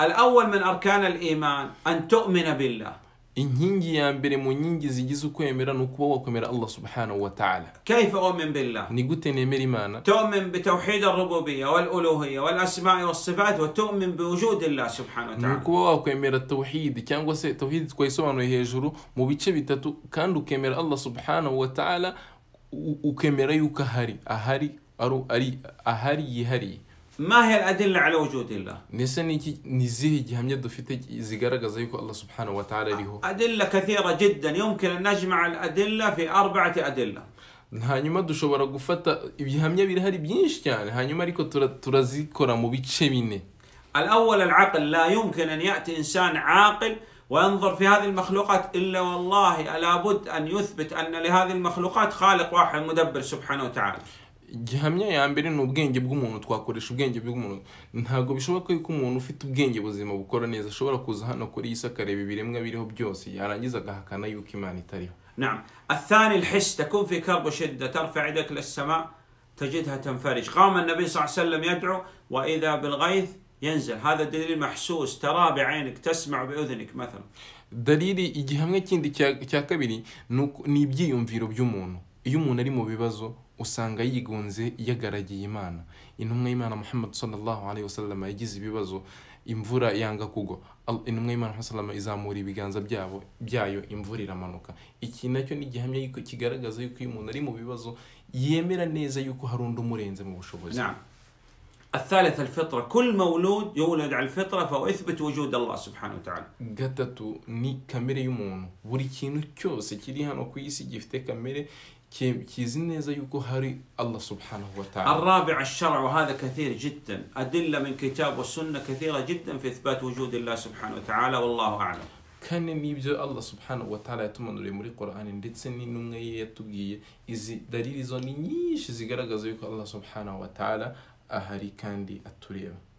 الأول من أركان الإيمان أن تؤمن بالله inkingi ya mbere mu nkingi zigize ukwemera ni ukuba wakwemera allah subhanahu wa ta'ala كيف أؤمن بالله ni gute nemera imana تؤمن بتوحيد الربوبية والألوهية والأسماء والصفات وتؤمن بوجود الله سبحانه ni وتعالى ukuba wakwemera tawhidi cyangwa se tawhidi twayisobanuye hejuru mu bice bitatu kandi ukemera allah subhanahu wa ta'ala u- ukemera yuko ahari ahari ari- ari ahari yihariye ما هي الأدلة على وجود الله ndetse n'iki ni izihe gihamya dufite zigaragaza yuko allah subhanahu wa ta'ala ariho أدلة كثيرة جدا يمكن أن نجمع الأدلة في أربعة أدلة hanyuma dushobora gufata ibihamya birahari byinshi cyane hanyuma ariko tura- turazikora mu bice bine الأول العقل لا يمكن أن يأتي إنسان عاقل وينظر في هذه المخلوقات إلا والله لابد أن يثبت أن لهذه المخلوقات خالق واحد مدبر سبحانه وتعالى gihamya ya mbere ni ubwenge bw'umuntu twakoresha ubwenge bw'umuntu ntabwo bishoboka yuko umuntu ufite ubwenge buzima bukora neza ashobora kuza hano kuri iyi si akareba ibiremwa biriho byose yarangiza agahakana yuko imana itariho نعم الثاني الحس تكون في كرب وشدة ترفع يدك للسماء تجدها تنفرج قام النبي صلى الله عليه وسلم يدعو وإذا بالغيث ينزل هذا دليل محسوس تراه بعينك تسمع بأذنك مثلا dalili igihamya kindi cya- cya kabiri ni uko- ni ibyiyumviro by'umuntu iyo umuntu ari mu bibazo usanga yigunze yagaragiye imana intumwa y'imana muhammad sallallahu alaihi wasallam yagize ibibazo imvura yanga kugwa Al- intumwa y'imana muhammad sallallahu alaihi wasallam izamura ibiganza byabo byayo imvura iramanuka iki nacyo ni igihamya yuko kigaragaza yuko iyo umuntu ari mu bibazo yemera neza yuko hari undi umurenze mu bushobozi نعم الثالث الفطرة كل مولود يولد على الفطرة فهو يثبت وجود الله سبحانه وتعالى gatatu ni kamere y'umuntu buri kintu cyose kiri hano ku isi gifite kamere ki- kizi neza yuko hari allah subhanahu wa ta'ala الرابع الشرع وهذا كثير جدا أدلة من كتاب والسنة كثيرة جدا في إثبات وجود الله سبحانه وتعالى والله أعلم kane n'ibyo allah subhanahu wa ta'ala yatumanuriye muri qur'ani ndetse n'intumwa ye yatubwiye izi dalili zo ni nyinshi zigaragaza yuko allah subhanahu wa ta'ala ahari kandi atureba